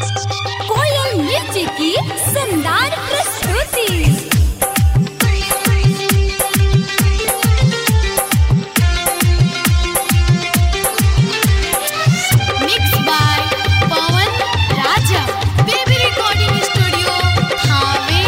कोयल मिर्ची की शानदार प्रस्तुति mix by Pawan Raja baby recording studio Thawe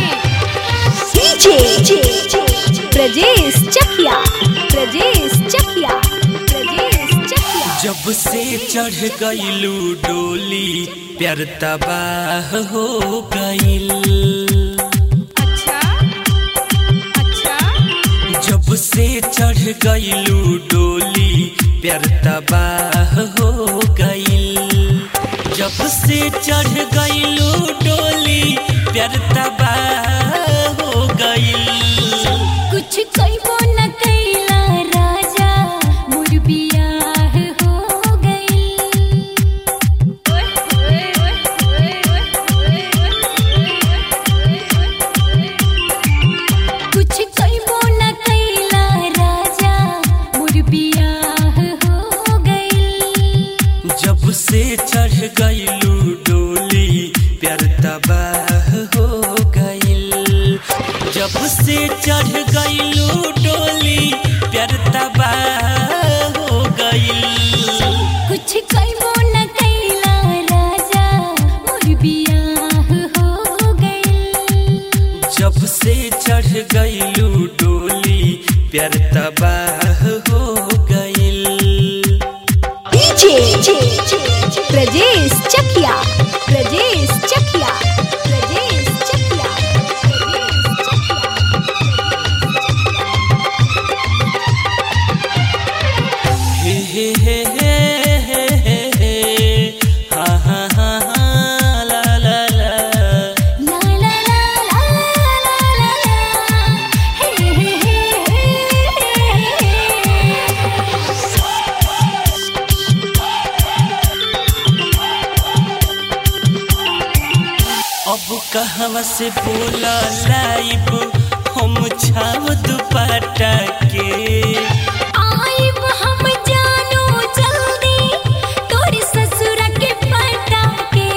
DJ Brajesh Chakiya Brajesh Chakiya Brajesh Chakiya जब से चढ़ गईलू डोली प्यार तबाह हो गईल अच्छा अच्छा जब से चढ़ गईलू डोली प्यार तबाह हो गईल जब से चढ़ गईलू डोली प्यार तबाह हो गईल कुछ कइबो न कैला राजा मोर बियाह हो गइल ओए ओए ओए ओए कुछ कइबो न कैला राजा मोर बियाह हो गइल जब से चढ़ गईलू डोली प्यार तबाह हो गईल जब से चढ़ गईलू डोली प्यार तबाह हो गईल कुछ कइबो न कैला राजा मोर बियाह हो गइल जब से चढ़ गईलू डोली प्यार तबाह हो गईल डीजे ब्रजेश चकिया ब्रजेश चकिया ब्रजेश चकिया ब्रजेश चकिया हे हे हे हे हे हे हे हा हा हा हा ला ला ला ला ला ला ला ला ला ला हे हे हे अब कहवा से बोला लाइब हम छाव दुपट्टा के आइब हम जानो जल्दी तोर ससुर के पटा के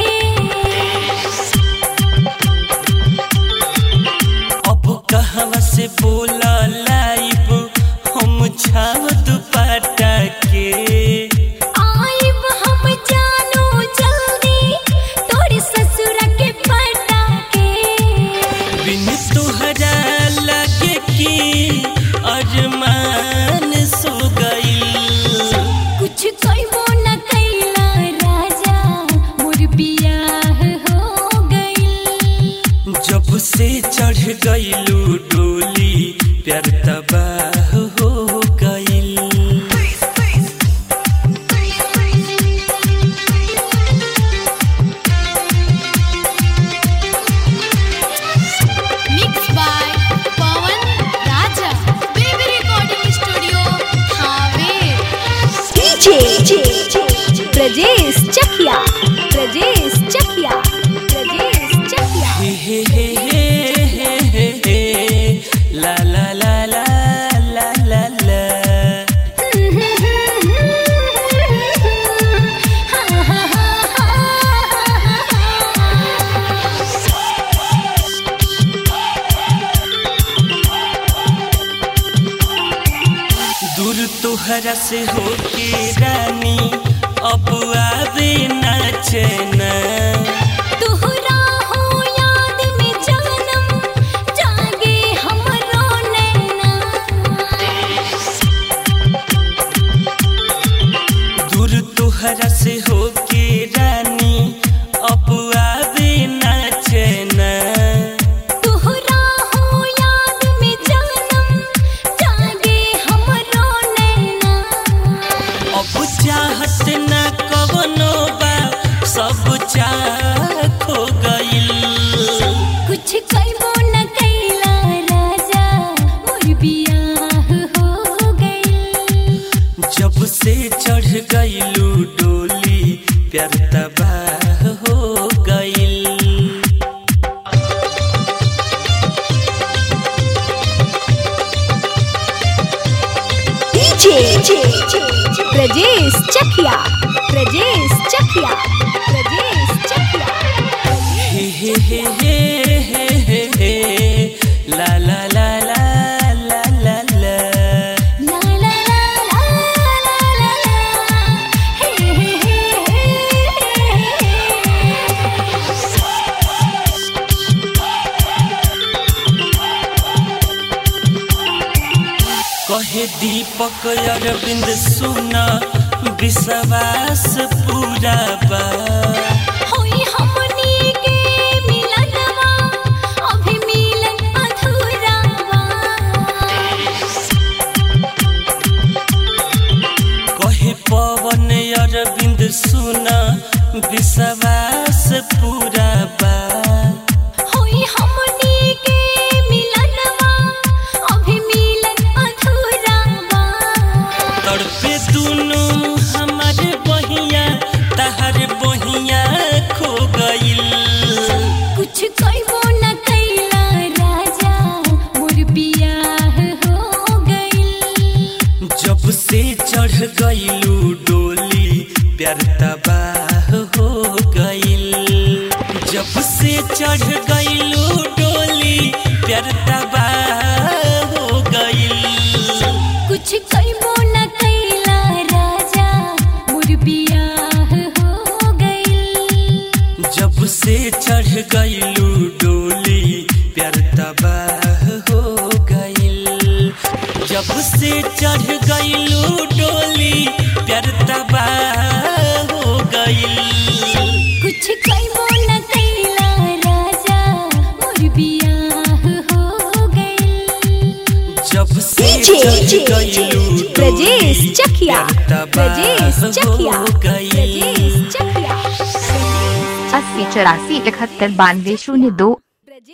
अब कहवा से बोला लाइब हम छाव दुपट्टा के आइब हम जानो जल्दी तोर ससुर के पटा के बिन तुहरा लगे कि अरमान सो गईल कुछ कइबो न कैला राजा मोर बियाह हो गइल जब से चढ़ गईलू डोली प्यार तबाह हो गईल mix by Pawan Raja baby recording studio Thawe DJ Brajesh Chakiya Brajesh Chakiya Brajesh Chakiya हे हे हे हे हे हे हे ला ला ला ला ला ला ला दूर तोहरा से होके रानी अब आवे ना चैना तुहरा हो याद में जानम जागे हमरो नैना दूर तोहरा से होके रानी अब आवे ना चैना तुहरा हो याद में जानम जागे हमरो नैना अब चाहत ना कवनो बा सब चाह खो गईल कुछ कइबो न कैला राजा मोर बियाह हो गइल जब से चढ़ गईलू डोली प्यार तबाह हो गईल डीजे ब्रजेश चकिया ब्रजेश चकिया ब्रजेश चकिया कहे दीपक अरविंद सुना विश्वास पूरा बा होई हमनी के मिलनवा अभी मिलन अधूरा बा कहे पवन अरविंद सुना विश्वास पूरा बा होई हमनी के मिलनवा अभी मिलन अधूरा बा तड़पे दुनु हमारे बहिया तहर बहिया खो गइल कुछ कइबो न कैला राजा मोर बियाह हो गइल जब से चढ़ गइलू डोली प्यार तबाह हो गइल जब से चढ़ गइलू डोली प्यार तबाह हो गइल कुछ कइबो न कैला राजा मोर बियाह हो गइल जब से चढ़ गइलू डोली प्यार तबाह हो गइल जब से चढ़ गइलू डोली प्यार तबाह हो गइल कुछ कइबो न कैला राजा मोर बियाह हो गइल जब से डीजे चढ़ गइलू ब्रजेश डोली चकिया प्यार ब्रजेश तबाह चकिया हो गइल ब्रजेश चकिया अस्सी चौरासी इकहत्तर बानवे शून्य दो